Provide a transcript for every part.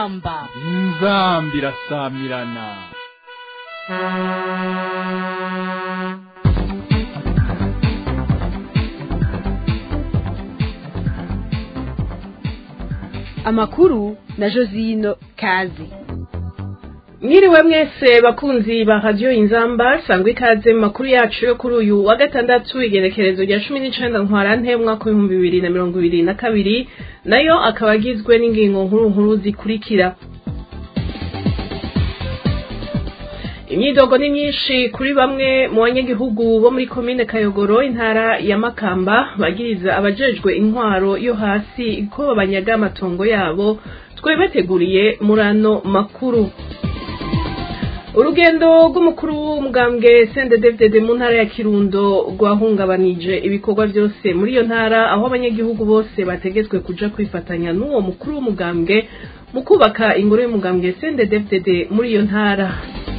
inzamba inzamba irasamirana amakuru na josino kazi mwiriwe mwese bakunzi ba radiyo inzamba sangwa ikaze mu makuru yacu yo kuri uyu wa gatandatu igenekerezo rya cumi n'icenda ntwarante umwaka w'ibihumbi bibiri na mirongo ibiri na kabiri nayo akaba agizwe n'ingingo nkuru nkuru zikurikira imyidogo ni myinshi kuri bamwe mu banyagihugu bo muri komine kayogoro intara ya makamba bagiriza abajejwe intwaro yo hasi ko babanyaga amatongo yabo twebateguriye muri ano makuru urugendo rw'umukuru w'umugambwe CNDD-FDD mu ntara ya Kirundo rwahungabanije ibikorwa byose muri iyo ntara aho abanyagihugu bose bategetswe kuja kwifatanya n'uwo mukuru w'umugambwe mu kubaka ingoro y'umugambwe CNDD-FDD muri iyo ntara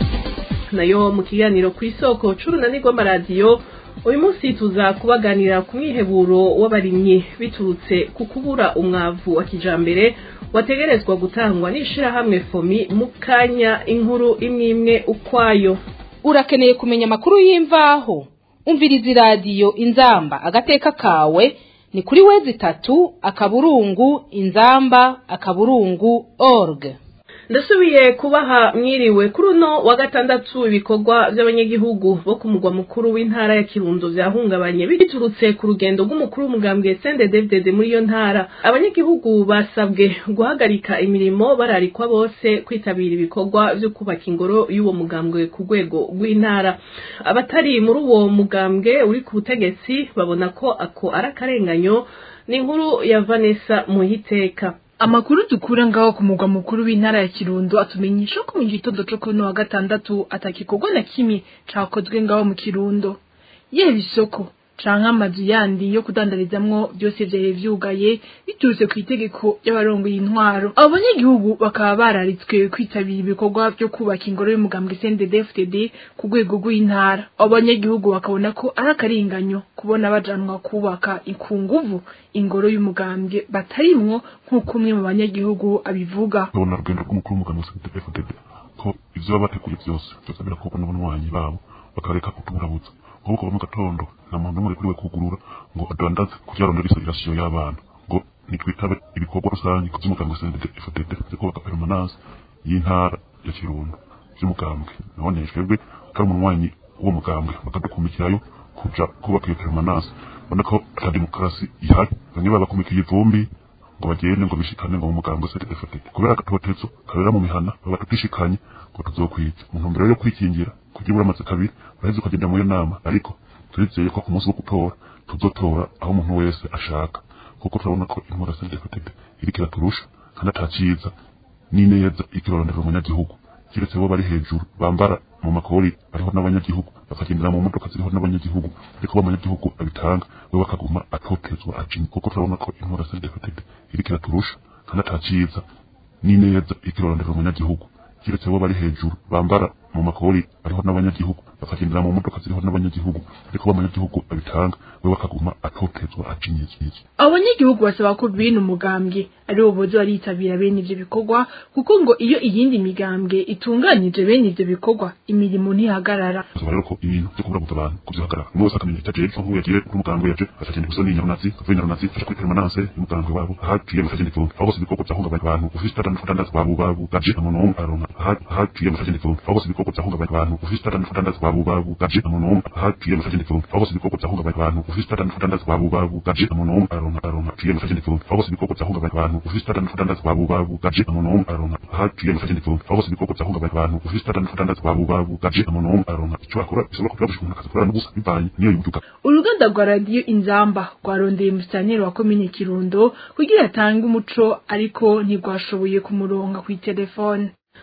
nayo mu kiganiro ku isoko c'urunani rw'amaradiyo uyu munsi tuza kubaganira ku mwiheburo w'abarimyi biturutse ku kubura umwavu wa kijambere wategerezwa gutangwa n'ishirahamwe fomi mu kanya inkuru imwe imwe ukwayo urakeneye kumenya amakuru y'imvaho umviriza iradiyo inzamba agateka kawe ni kuri wezi itatu akaburungu inzamba akaburungu org ndasubiye kubaha mwiriwe kuri uno wa gatandatu ibikorwa by'abanyagihugu bo ku mugwa mukuru w'intara ya kirundo vyahungabanye biturutse ku rugendo rw'umukuru w'umugambwe CNDD-FDD muri iyo ntara abanyagihugu basabwe guhagarika imirimo bararikwa bose kwitabira ibikorwa vyo kubaka ingoro y'uwo mugambwe ku rwego rw'intara abatari muri uwo mugambwe uri ku butegetsi babona ko ako ari akarenganyo ni inkuru ya Vanessa Muhiteka amakuru dukura ngaho ku mugwa mukuru w'intara ya kirundo atumenyesha ko mu gitondo co kuri wa gatandatu atagikorwa na kimwe cakozwe ngaho mu kirundo yeba isoko canke amazu yandi yo kudandarizamwo byose vyari vyugaye biturutse ku itegeko y'abarongoye intwaro abo banyagihugu bakaba bararitswe kwitabira ibikorwa vyo kubaka ingoro y'umugambwe CNDD-FDD ku rwego rw'intara abo banyagihugu bakabona ko ari akaringanyo kubona bajanwa kubaka ikunguvu ingoro y'umugambwe batarimwo nk'uko umwe mu banyagihugu abivuga babona urugendo rw'umukuru w'umugambwe CNDD-FDD ko ivyo baba bateguye vyose vyosabira ko n'abanywanyi babo bakareka kutuburabutsa nk'uko mu gatondo nta muntu n'umwe kuriwe kugurura ngo adandaze kugira arondere isirasiyo y'abana ngo nitwitabe ibikorwa rusange ku vy'umugambwe CNDD-FDD vyo kubaka permanence y'intara ya Kirundo vy'umugambwe none twebwe kari umunywanyi w'uwo mugambwe bakadukumikirayo kuja kubaka iyo permanence ubona ko ata demokarasi ihari bamwe babakumikiye ivumbi ngo bagende ngo bishikane ngo mu mugambwe CNDD-FDD kubera agatotezo kabera mu mihana baba tutishikanye ngo tuzokwica mu ntumbero yo kwikingira kugira uramaze kabiri uraheze ukagenda muri iyo nama ariko turizeye ko ku munsi wo gutora tuzotora aho umuntu wese ashaka kuko turabona ko intwara CNDD-FDD iriko iraturusha kandi ataciza n'ineza ikirorondera umunyagihugu kiretse bo bari hejuru bambara mu makori ariho n'abanyagihugu bakagendera mu modoka ziriho n'abanyagihugu ariko bo abanyagihugu abitanga we bakaguma atotezwa ajinya kuko turabona ko intwara CNDD-FDD iriko iraturusha kandi ataciza n'ineza ikirorondera umunyagihugu kiretse bo bari hejuru bambara mu makori ariho n'abanyagihugu bakagendera mu modoka ziriho n'abanyagihugu ariko bo abanyagihugu abitanga we bakaguma atotezwa ajinyizyiza abo banyagihugu basaba ko bene umugambwe ari bo boza baritabira bene ivyo bikorwa kuko ngo iyo iyindi migambwe itunganije bene ivyo bikorwa imirimo ntihagarara basaba rero ko ibintu vyo kuburabuza abantu kuvyihagarara umwe wese akamenya icyo ajejwe nk'uwo yagiye kuri umugambwe yaje akagenda gusoni nyarunazi avuye nyarunazi aja kuri permanence y'umugambwe wabo ahaciye mukagenda ivumbi aho bose ibikorwa vyahungabanya abantu ufise itandatu kudandaza wabo babugaje nta muntu n'umwe aronka ahaciye mukagenda ivumbi aho bose ibikorwa vyahungabanya abantu ufise itandatu kudandaza wabo babugaje nta muntu n'umwe ahaciye mukagenda ivumbi aho bose ibikorwa vyahungabanya abantu ufise itandatu kudandaza wabo babugaje nta muntu n'umwe aronka aronka aciye mukagenda ivumbi aho bose ibikorwa vyahungabanya abantu ufise itandatu kudandaza wabo babugaje nta muntu n'umwe aronka ahaciye mukagenda ivumbi aho bose ibikorwa vyahungabanya abantu ufise itandatu kudandaza wabo babugaje nta muntu n'umwe aronka ico akora bisaba kugira ngo umuntu akazikora n'ubusa bivanye niyo yuduka uruganda rwa radiyo inzamba rwarondeye umusitaneri wa komine kirundo kugira atange umuco ariko ntirwashoboye kumuronga ku itelefone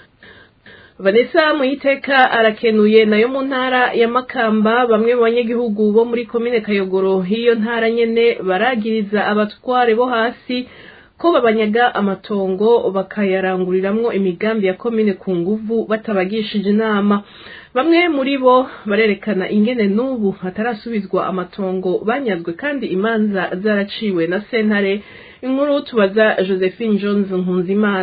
Vanessa Muiteka arakenuye nayo mu ntara ya Makamba bamwe mu banyagihugu bo muri komine Kayogoro hiyo ntara nyene baragiriza abatware bo hasi ko babanyaga amatongo bakayaranguriramwo imigambi ya komine ku nguvu batabagishije inama bamwe muri bo barerekana ingene n'ubu hatarasubizwa amatongo banyazwe kandi imanza zaraciwe na sentare inkuru tubaza josephine jones nkunzimana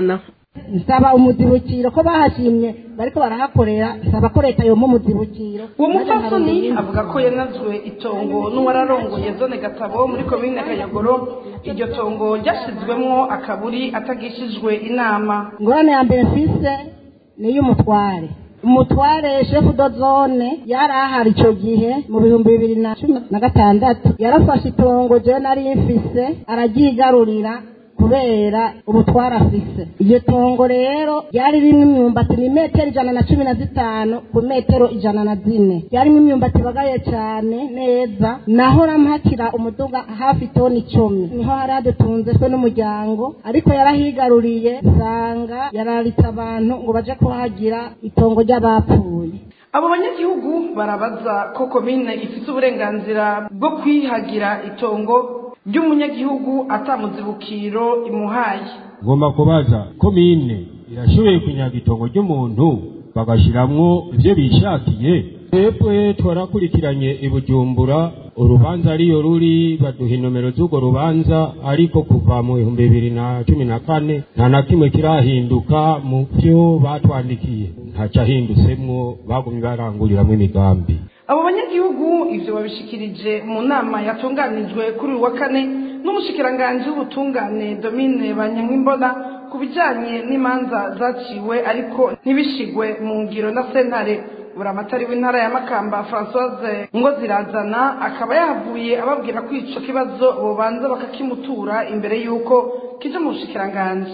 nsaba umuzibukiro ko bahashimye bariko barahakorera nsaba ko leta yoma umuzibukiro uwo mupfasoni avuga ko yanazwe itongo n'uwararongoye zone gatabo muri komine kayogoro iryo tongo ryashizwemwo akaburi atagishijwe inama ingorane ya mbere mfise ni iy'umutware umutware shefu do zone yari ahari icyo gihe mu bihumbi bibiri na cumi na gatandatu yarafashe itongo jewe nari mfise araryigarurira kubera ubutwara afise iryo tongo rero ryari rimwe imyumbati ni metero ijana na cumi na zitanu ku metero ijana na zine ryarimo imyumbati ibagaye cyane neza naho rampakira umuduga hafi toni icumi niho hari hadutunze twe n'umuryango ariko yarahigaruriye usanga yararitse abantu ngo baje kuhagira itongo ry'abapfuye abo banyagihugu barabaza ko komine ifite uburenganzira bwo kwihagira itongo ry'umunyagihugu atamuzibukiro imuhaye ngomba kubaza komine irashoboye kunyaga itongo ry'umuntu bagashiramwo ivyo bishakiye twebwe twarakurikiranye i bujumbura urubanza ariyo ruri baduha inomero z'urwo rubanza ariko kuva mu bihumbi bibiri na cumi na kane nta na kimwe kirahinduka mu vyo batwandikiye ntacahindutsemwo bagumye baranguriramwo imigambi abo banyagihugu ivyo babishikirije mu nama yatunganijwe kuri uyu wa kane n'umushikiranganji w'ubutungane domine banyankimbona ku bijanye n'imanza zaciwe ariko ntibishigwe mu ngiro na sentare buramatari w'intara ya makamba francoise ngo zirazana akaba yahavuye ababwira ko ico kibazo bobanza bakakimutura imbere y'uko kija mu bushikiranganji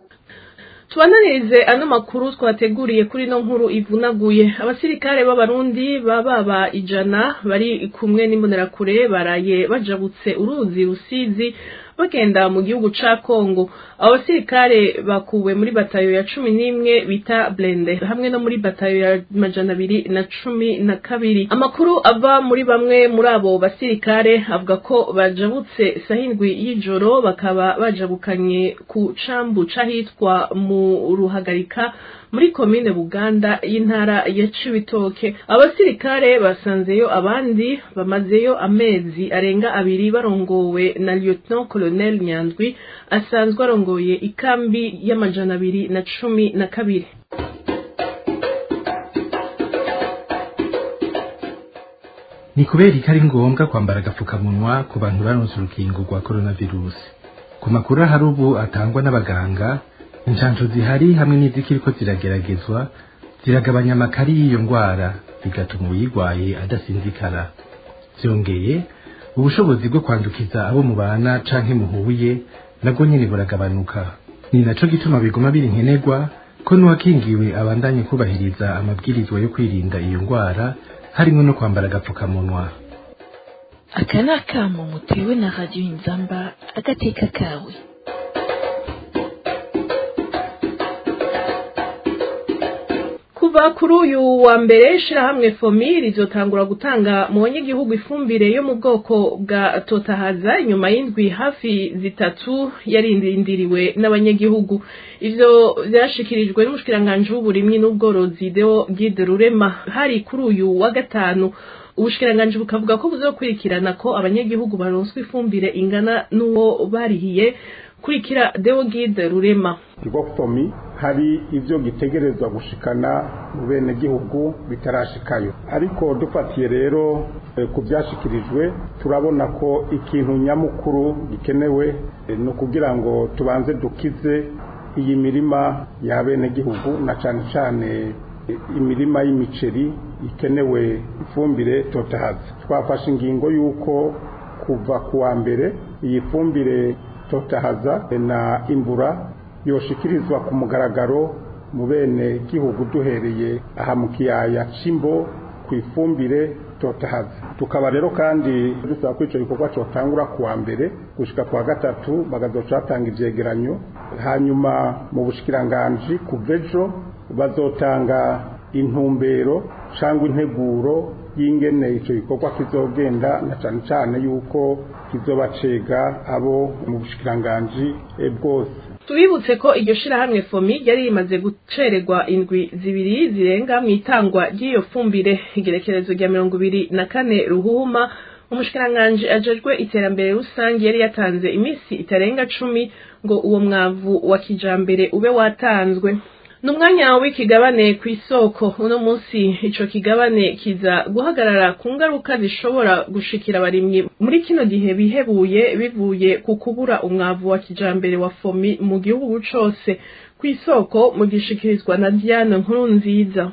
tubananirize ano makuru twateguriye kuri no nkuru ivunaguye abasirikare b'abarundi baba ijana bari kumwe n'imbonerakure baraye bajabutse uruzi rusizi bagenda mu gihugu ca Kongo abo basirikare bakuwe muri batayo ya cumi n'imwe bita blende hamwe no muri batayo ya majana abiri na cumi na kabiri amakuru ava muri bamwe muri abo basirikare avuga ko bajabutse sahindwi y'ijoro bakaba bajabukanye ku cambu c'ahitwa mu ruhagarika muri komine buganda y'intara ya cibitoke abasirikare basanzeyo abandi bamazeyo amezi arenga abiri barongowe na lieutenant colonel nyandwi asanzwe arongoye ikambi y'amajana abiri na cumi na kabiri ni kubera ko ari ngombwa kwambara agapfukamunwa ku bantu baronse urukingo rwa coronavirus ku makuru ahari ubu atangwa n'abaganga inshansho zihari hamwe n'izikiriko zirageragezwa ziragabanya amakari y'iyo ndwara bigatuma uyirwaye adasinzikara byongeye ubushobozi bwo kwandukiza abo mubana canke muhuye nabwo nyene buragabanuka ni naco gituma biguma biri nkenerwa ko n'uwakingiwe abandanye kubahiriza amabwirizwa yo kwirinda iyo ndwara harimo no kwambara agapfukamunwa aka ni akamo mutewe na radiyo inzamba agateka kawe kuva kuri uyu wa mbere shirahamwe fomi rizotangura gutanga mu banyagihugu ifumbire yo mu bwoko bwa totahaza inyuma y'indwi hafi zitatu yarindiriwe n'abanyagihugu ivyo vyashikirijwe n'umushikiranganji w'uburimyi n'ubworozi deo gide rurema hari kuri uyu wa gatanu ubushikiranganji bukavuga ko buzokurikirana ko abanyagihugu baronswa ifumbire ingana n'uwo barihiye kurikira deo gide rurema ikigo fomi hari ibyo gitegerezwa gushikana mu bene gihugu bitarashikayo ariko dufatiye rero ku byashikirijwe turabona ko ikintu nyamukuru gikenewe ni ukugira ngo tubanze dukize iyi mirima ya bene gihugu na cyane cyane imirima y'imiceri ikenewe ifumbire totahaza twafashe ingingo y'uko kuva ku wa mbere iyi fumbire totahaza na imbura yoshikirizwa ku mugaragaro mu bene gihugu duhereye aha mu kiyaya cy'imbo ku ifumbire totahaza tukaba rero kandi dusaba ko icyo gikorwa cyotangura ku wa mbere gushyika ku wa gatatu bagazoca batanga ivyegeranyo hanyuma mu bushikiranganji ku vejo bazotanga intumbero cyangwa integuro y'ingene icyo gikorwa kizogenda na cyane cyane yuko kizobacega abo mu bushikiranganji bwose tubibutse ko iryo shirahamwe fomi ryari rimaze gucererwa indwi zibiri zirenga mu itangwa ry'iyo fumbire igerekerezo rya mirongo ibiri na kane ruhuma umushikiranganji ajejwe iterambere rusange yari yatanze iminsi itarenga cumi ngo uwo mwavu wa kijambere ube watanzwe ni umwanya w'ikigabane ku isoko uno munsi ico kigabane kiza guhagarara ku ngaruka zishobora gushikira abarimyi muri kino gihe bihebuye bivuye ku kubura umwavu wa kijambere wa fomi mu gihugu cose ku isoko mu gishikirizwa na Diane nkuru nziza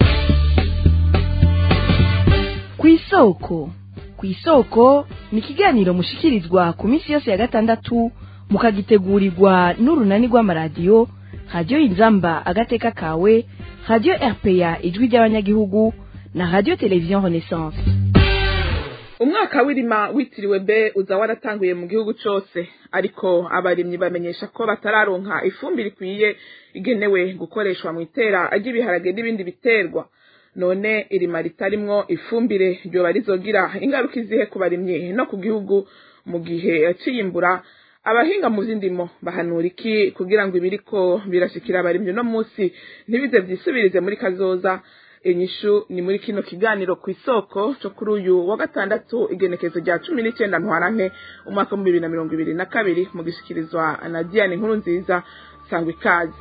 ku isoko ku isoko ni ikiganiro mushikirizwa ku minsi yose ya gatandatu mukagitegurirwa n'urunani rw'amaradiyo radiyo inzamba agateka kawe radiyo rpa ijwi ry'abanyagihugu na radiyo televiziyo renaissance umwaka w'irima witiriwe be uza waratanguye mu gihugu cyose ariko abarimyi bamenyesha ko batararonka ifumbire ikwiye igenewe gukoreshwa mu itera ry'ibiharage n'ibindi biterwa none irima ritarimwo ifumbire ryoba rizogira ingaruka izihe ku barimyi no ku gihugu mu gihe ciyimbura abahinga mu vy'indimo bahanura iki kugira ngo ibiriko birashikira abarimyi no munsi ntibize vyisubirize muri kazoza inyishu ni muri kino kiganiro ku isoko cyo kuri uyu wa gatandatu igenekezo rya cumi n'icyenda ntwarante umwaka w'ibihumbi bibiri na mirongo ibiri na kabiri mu gishyikirizwa na diane nkuru nziza sangwa ikaze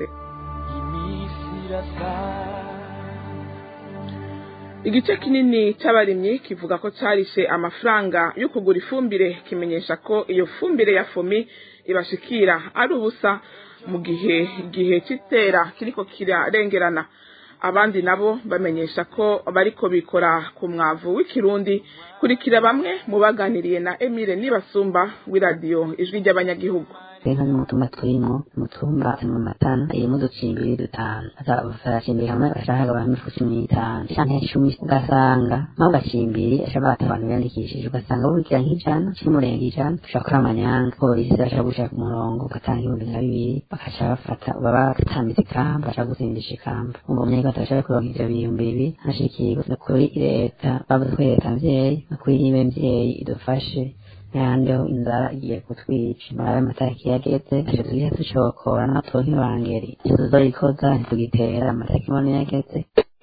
igice kinini c'abarimyi kivuga ko carishe amafaranga yo kugura ifumbire kimenyesha ko iyo fumbire ya fomi ibashikira ari ubusa mu gihe igihe c'itera kiriko kirarengerana abandi nabo bamenyesha ko bariko bikora ku mwavu w'ikirundi kurikira bamwe mu baganiriye na Emile Nibasumba w'iradiyo ijwi ry'abanyagihugu inka n'umutumba turimo umutumba mu matana irimo uducimbiri dutanu baracimbiri hamwe bashaka abantu ifu cumi n'itanu canke icumi ugasanga naho gacimbiri ashobora bata abantu biyandikishije ugasanga bubikira nk'ijana c'umurenga ijana ushobora gukora amanyanga polisi bashobora gushaka ku murongo ugatanga ibihumbi nka bibiri bakaca bafata baba batambitse ikamba bashaka gutsindisha ikamba umva umunyarwanda bashobora kuronka ivyo bihumbi bibiri hashikirwa no kuri leta bavuze ko leta mvyeyi no kuri nibe mvyeyi idufashe yandeho inzara igiye kutwica murabe amatariki yageze ntacyo tugiye ducokora natwo nk'ibangeri icyo tuzorikoza ntitugitera amatariki mbone yageze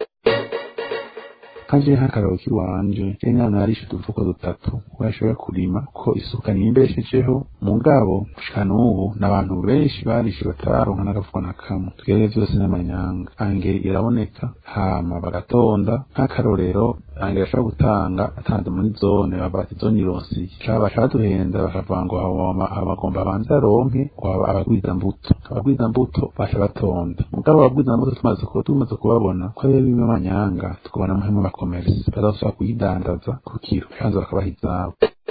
kanje nk'akararo k'iwanje kenya narishe udufuko dutatu washobora kurima ko isuka nimbeshejeho mugabo gushika n'ubu n'abantu benshi barishe batararonka n'agafuko na kamwe twere vyose n'amanyanga angeri iraboneka hama bagatonda nk'akarorero angeri ashobora gutanga atanze muri zone babati zone ironsi caba caduhenda bakavuga ngo abagomba abanze aronke abagwiza mbuto abagwiza mbuto basha batonda mugabo abagwiza mbuto tumaze kuba tumaze kubabona ko ari bimwe amanyanga tukabona muhemu bakomerisa bazashobora kuyidandaza ku kiro canze bakabaha izabo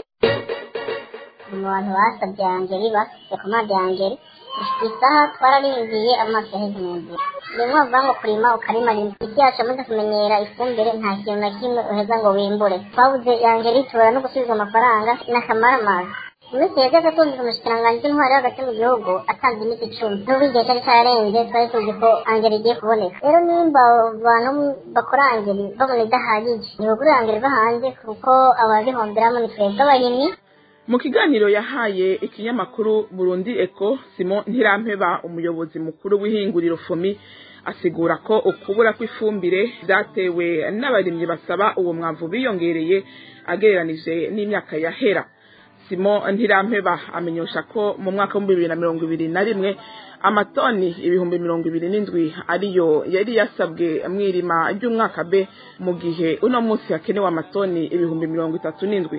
mu bantu basabye angeri bafise komande angeri isaha twararindiye amaso yaheze mu nzira rimwe bavuga ngo kurima ukarima rimwe isi yacu amaze kumenyera ifumbire nta kintu na kimwe uheza ngo wimbure twabuze angeri tubura no gusubiza amafaranga n'akamaramaza iminsi yageze tumvise umushikiranganji w'intwari hagati mu gihugu atanze imiti icumi n'ubu igihe cyari cyarenze twari tuzi ko angeri igiye kuboneka rero nimba abantu bakora angeri babona idahagije ntibagurire angeri iva hanze kuko ababihomberamo ni twebwe abarimyi mu kiganiro yahaye ikinyamakuru burundi eko simon ntirampeba umuyobozi mukuru w'ihinguriro fomi asigura ko ukubura kw'ifumbire byatewe n'abarimyi basaba uwo mwavu biyongereye agereranije n'imyaka yahera simon ntirampeba amenyesha ko mu mwaka w'ibihumbi bibiri na mirongo ibiri na rimwe amatoni ibihumbi mirongo ibiri n'indwi ariyo yari yasabwe mw'irima ry'umwaka b mu gihe uno munsi hakenewe amatoni ibihumbi mirongo itatu n'indwi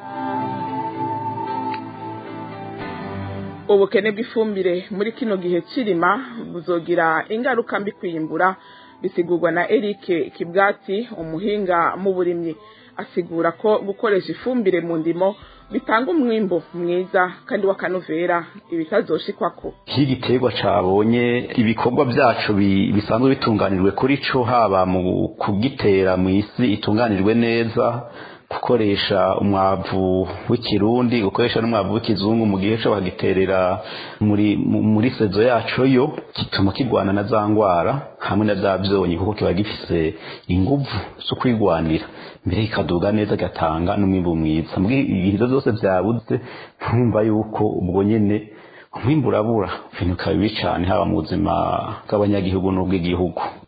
ubukene bw'ifumbire muri kino gihe cirima buzogira ingaruka mbi kwiyimbura bisigurwa na Eric Kibwati umuhinga mu burimyi asigura ko gukoresha ifumbire mu ndimo bitanga umwimbo mwiza kandi w'akanovera ibitazoshikwako nk'igiterwa cabonye ibikorwa byacu bisanzwe bitunganijwe kuri co haba mu kugitera mu isi itunganijwe neza gukoresha umwavu w'ikirundi gukoresha n'umwavu w'ikizungu mu gihe cyo bagiterera muri muri sezo yacu yo gituma kigwana na za ngwara hamwe na bya byonyi kuko kiba gifise inguvu zo kwigwanira mbere kikaduga neza gatanga n'umwimbu mwiza mbwe ibihizo byose byabuze ntumva yuko ubwo nyene umwimbu urabura ibintu bikaba bibi cyane haba mu buzima bw'abanyagihugu n'ubw'igihugu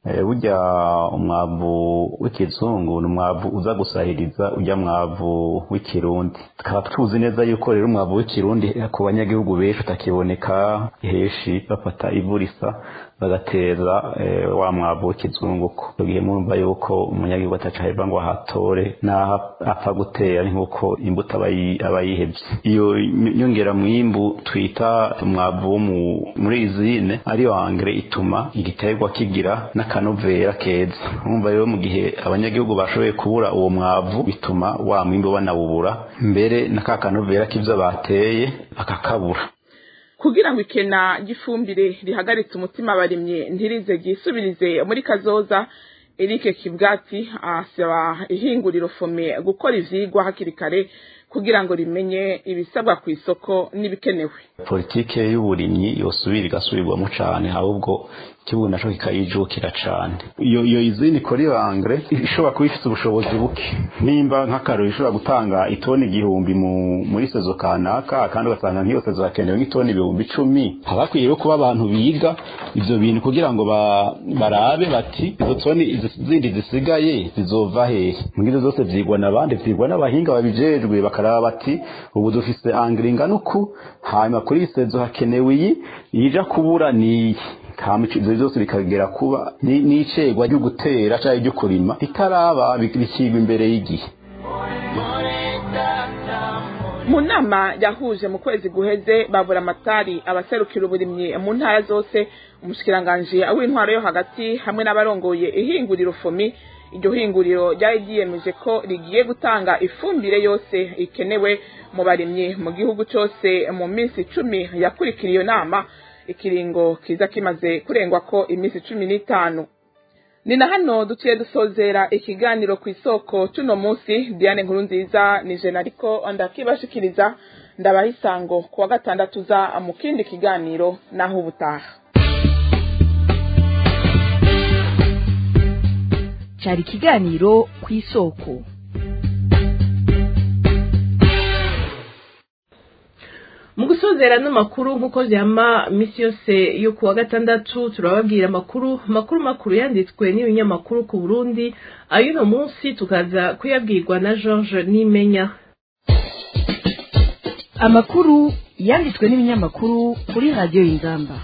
burya umwavu w'ikizungu ni umwavu uza gusahiriza ujya mwavu w'ikirundi tukaba tuzi neza yuko rero umwavu w'ikirundi ku banyagihugu benshi utakiboneka heshi bafata ivu risa bagateza wa mwavu w'ikizungu ko icyo gihe mwumva yuko umunyagihugu atacaheva ngo ahatore n'aho apfa gutera nk'uko imbuto aba yihebye iyo nyongera mwimbu twita umwavu wo muri izine ariyo angere ituma igiterwa kigira n'akanovera keza mwumva rero mu gihe abanyagihugu bashoboye kubura uwo mwavu bituma wa mwimbu banawubura mbere na ka kanovera k'ibyo bateye bakakabura kugira ngo ikena ry'ifumbire rihagaritse umutima abarimye ntirize ryisubirize muri kazoza Eric Kibwati asaba ihinguriro fome gukora ivyigwa hakiri kare kugira ngo rimenye ibisabwa ku isoko n'ibikenewe politike y'uburimyi yosubira igasubirwamo cane ahubwo ikibuga naco kikayijukira cane iyo iyo izini kori bangre ishobora kuba ifite ubushobozi buke nimba nk'akarori ishobora gutanga itoni igihumbi mu muri sezo kanaka kandi ugasanga nk'iyo sezo hakenewe nk'itoni ibihumbi icumi haba hakwiye rero kuba abantu biga ivyo bintu kugira ngo ba, barabe bati izo toni zindi zisigaye zizova hehe mbwizo zose vyigwa n'abandi vyigwa n'abahinga babijejwe bakaraba bati ubu dufise angre ingana uku hanyuma kuri iyi sezo hakenewe iyi ija kubura niyi kama ivyo vyose bikagera kuba n'icegwa ryo gutera canke ryo kurima ritaraba bikigwa imbere y'igihe mu nama yahuje mu kwezi guheze babura amatari abaserukira uburimyi mu ntara zose umushikiranganji w'intwaro yo hagati hamwe n'abarongoye ihinguriro fomi iryo hinguriro ryari ryiyemeje ko rigiye gutanga ifumbire yose ikenewe mu barimyi mu gihugu cyose mu minsi icumi yakurikira iyo nama ikiringo kiza kimaze kurengwa ko iminsi cumi n'itanu ni na hano duciye dusozera ikiganiro ku isoko tuno munsi diane nkuru nziza ni jena ariko ndakibashikiriza ndabaha isango ku wa gatandatu uza mu kindi kiganiro naho ubutaha cyari ikiganiro ku isoko mu gusozera n'amakuru nk'uko byama minsi yose yo ku wa gatandatu turababwira amakuru makuru makuru yanditswe n'ibinyamakuru ku burundi ay'uno munsi tukaza kuyabwirwa na george nimenya amakuru yanditswe n'ibinyamakuru kuri radiyo y'ingamba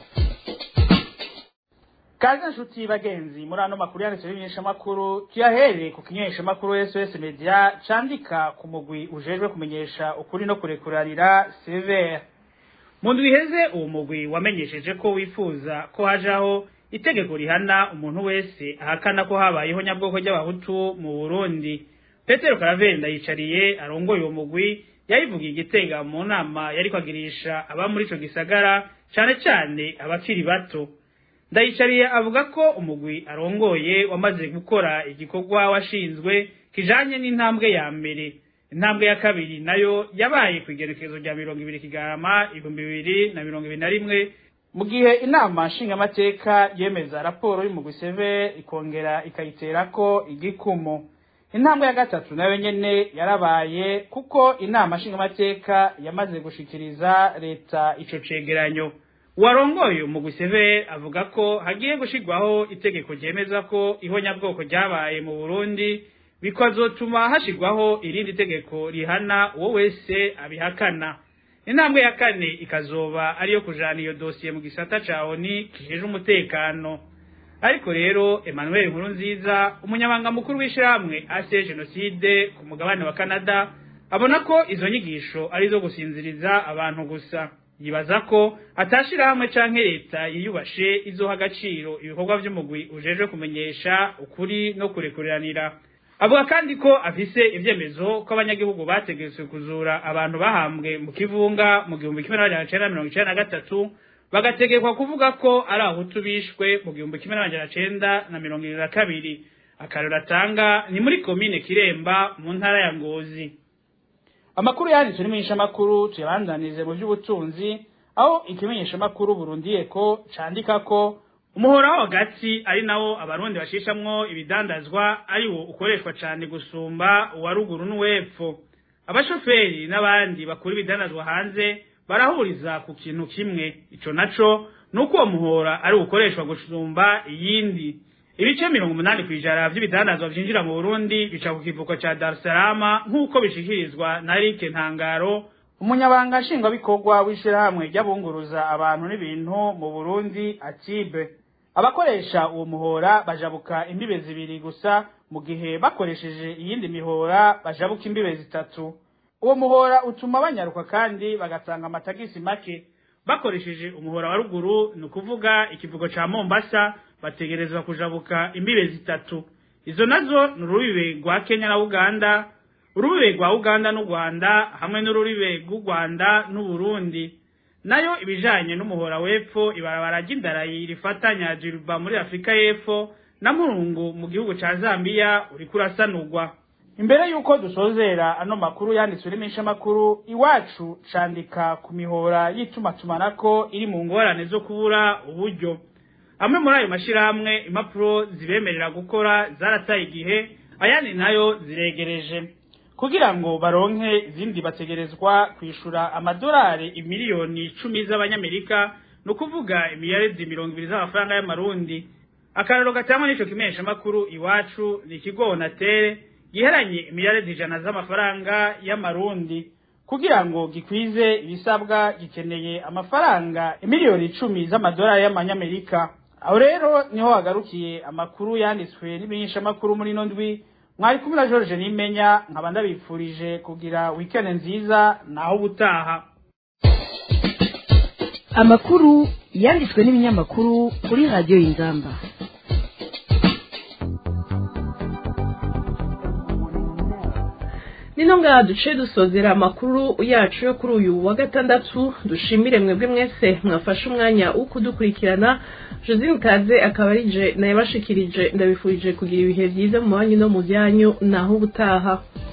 kaze nshuti bagenzi muri ano makuru yanditswe n'ibimenyeshamakuru tuyahereye ku kimenyeshamakuru sos media candika ku mugwi ujejwe kumenyesha ukuri no kurekuranira severe mu ndwi iheze uwo mugwi wamenyesheje ko wifuza ko hajaho itegeko rihana umuntu wese ahakana ko habayeho nyabwoko ry'abahutu mu burundi petero karavenda yicariye arongoye uwo mugwi yayivugiye igitega mu nama yari kwagirisha aba muri ico gisagara cane cane abakiri bato ndayicariye avuga ko umugwi arongoye wamaze gukora igikorwa washinzwe kijanye n'intambwe ya mbere intambwe ya kabiri nayo yabaye ku igerekezo rya mirongo ibiri kigarama ibihumbi bibiri na mirongo ibiri na rimwe mu gihe inama nshingamateka yemeza raporo y'umugwi seve ikongera ikayiterako igikumu intambwe ya gatatu nayo nyene yarabaye kuko inama nshingamateka yamaze gushikiriza leta ico cegeranyo warongoye umugwi seve avuga ko hagiye gushirwaho itegeko ryemeza ko ihonyabwoko ryabaye mu burundi bikazotuma hashirwaho irindi tegeko rihana uwo wese abihakana intambwe ya kane ikazoba ariyo kujana iyo dosiye mu gisata ca oni kijejwe umutekano ariko rero emmanuel nkuru nziza umunyabanga mukuru w'ishirahamwe ase jenoside ku mugabane wa canada abona ko izo nyigisho ari zo gusinziriza abantu gusa yibaza ko atashira hamwe canke leta yiyubashe izoha agaciro ibikorwa vy'umugwi ujejwe kumenyesha ukuri no kurekuriranira avuga kandi ko afise ivyemezo ko abanyagihugu bategetswe kuzura abantu bahambwe mu kivunga mu gihumbi kimwe n'amajana cenda mirongo icenda na gatatu bagategekwa kuvuga ko ari abahutu bishwe mu gihumbi kimwe n'amajana cenda na mirongo ibiri na kabiri akarero atanga ni muri komine kiremba mu ntara ya ngozi amakuru yanditswe n'imenyeshamakuru tuyabandanirize mu by'ubutunzi aho ikimenyeshamakuru burundiye ko candika ko umuhora wo hagati ari nawo abarundi bashishamwo ibidandazwa ari wo ukoreshwa cane gusumba uwa ruguru n'uwepfo abashoferi n'abandi bakura ibidandazwa hanze barahuriza ku kintu kimwe ico naco nuko uwo muhora ari ukoreshwa gusumba iyindi ibice mirongo umunani ku ijana vy'ibidandazwa vyinjira mu burundi bica ku kivuko ca dar es salaam nk'uko bishikirizwa na rike ntangaro umunyabanga nshingwabikorwa w'ishirahamwe ry'abunguruza abantu n'ibintu mu burundi atibe abakoresha uwo muhora bajabuka imbibe zibiri gusa mu gihe bakoresheje iyindi mihora bajabuka imbibe zitatu uwo muhora utuma banyaruka kandi bagatanga amatagisi make bakoresheje umuhora wa ruguru ni ukuvuga ikivugo ca mombasa bategerezwa kujabuka imbibe zitatu izo nazo ni urubibe rwa kenya na uganda urubibe rwa uganda n'u rwanda hamwe n'urubibe rw'u rwanda n'uburundi nayo ibijanye n'umuhora w'epfo ibarabara ry'indarayi rifatanya jiruba muri afurika y'epfo na murungu mu gihugu ca zambiya uriko urasanurwa imbere y'uko dusozera ano makuru yanditswe n'imishamakuru iwacu candika ku mihora y'itumatumanako iri mu ngorane zo kubura uburyo amwe muri ayo mashirahamwe impapuro zibemerera gukora zarataye igihe ayandi nayo ziregereje kugira ngo baronke izindi bategerezwa kwishura amadolari imiliyoni icumi z'abanyamerika ni ukuvuga imiyaridi mirongo ibiri z'amafaranga y'amarundi akararo gatangwa n'ico kimenyesha makuru iwacu ni ikigo onatere giheranye imiyaridi ijana z'amafaranga y'amarundi kugira ngo gikwize ibisabwa gikeneye amafaranga imiliyoni icumi z'amadolari y'amanyamerika aho rero niho hagarukiye amakuru yanditswe n'imenyeshamakuru muri ino ndwi mwari kumwe na George Nimenya nkaba ndabipfurije kugira weekend nziza naho ubutaha amakuru yanditswe n'ibinyamakuru kuri radiyo y'ingamba nino ngaha duce dusozera amakuru yacu yo kuri uyu wa gatandatu dushimire mwebwe mwese mwafashe umwanya wo kudukurikirana josine kaze akaba ari je nayabashikirije ndabifurije kugira ibihe byiza mu banyu no mu byanyu naho ubutaha